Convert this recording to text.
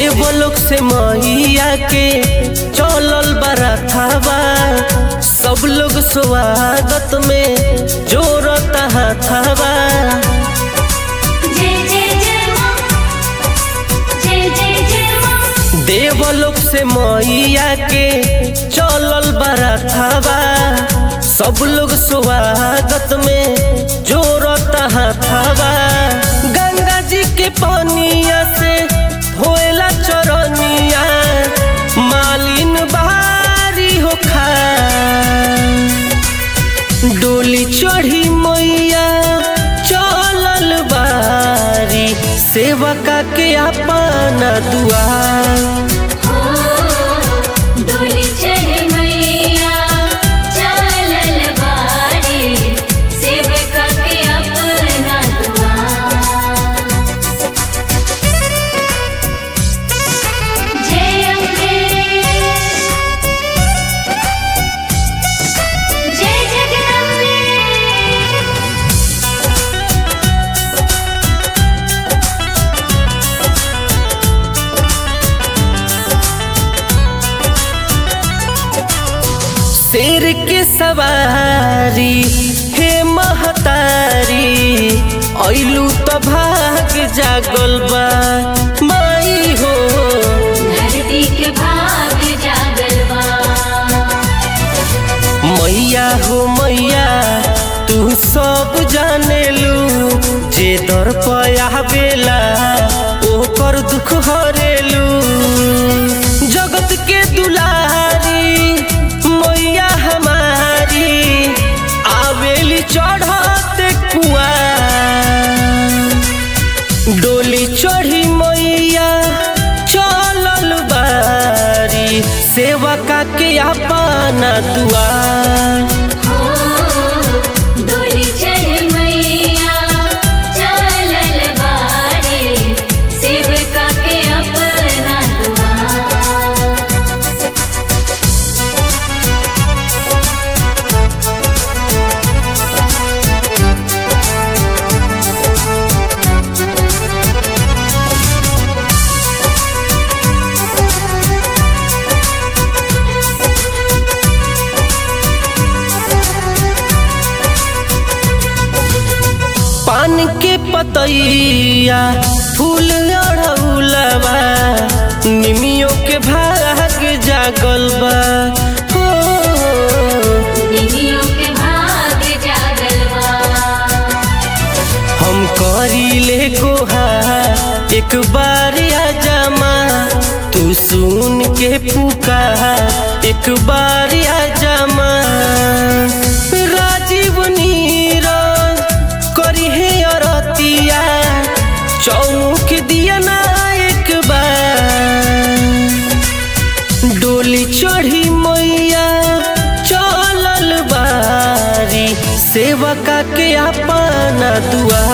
देवलोक से मैया के चलल बरथावा सब लोग स्वागत में जोरता हाथावा जय जय जय मां जय जय जय मां देवलोक से मैया के चलल बरथावा सब लोग स्वागत में जोरता हाथावा गंगा जी के पानिया से होएला चरनिया मालिन बारी होखा डोली चढ़ी मैया चलल बारी सेवका के अपना दुआर हो डोली चढ़ मैया चलल बारी सेवका के अपना दुआर जय अम्बे जय जगदम्बे शेर के सवारी हे महतारी ऐलू तो भाग जागल बा माई हो धरती के भाग जागल बा मैया हो मैया तू सब जाने लू जे दर पया बेला ओकर दुख हरेलू जगत के दुलारी मैया हमारी आवेली चढ़ते कुआ डोली चढ़ी मैया चलल बारी सेवका के अपना दुआर हो डोली चढ़ मैया चलल बारी सेवका के अपना दुआर पान के पतैया फूल अड़ौलबा निमियों के भाग जागल बा हो निमियों के भाग जागल बा हम करीले गोहा एक बार आ जमा तू सुन के पुकार एक बार आ जमा राजीव नीरज करी है अरतिया चौमुख दिया ना एक बार डोली चढ़ी मैया चलल बारी सेवका के अपना दुआ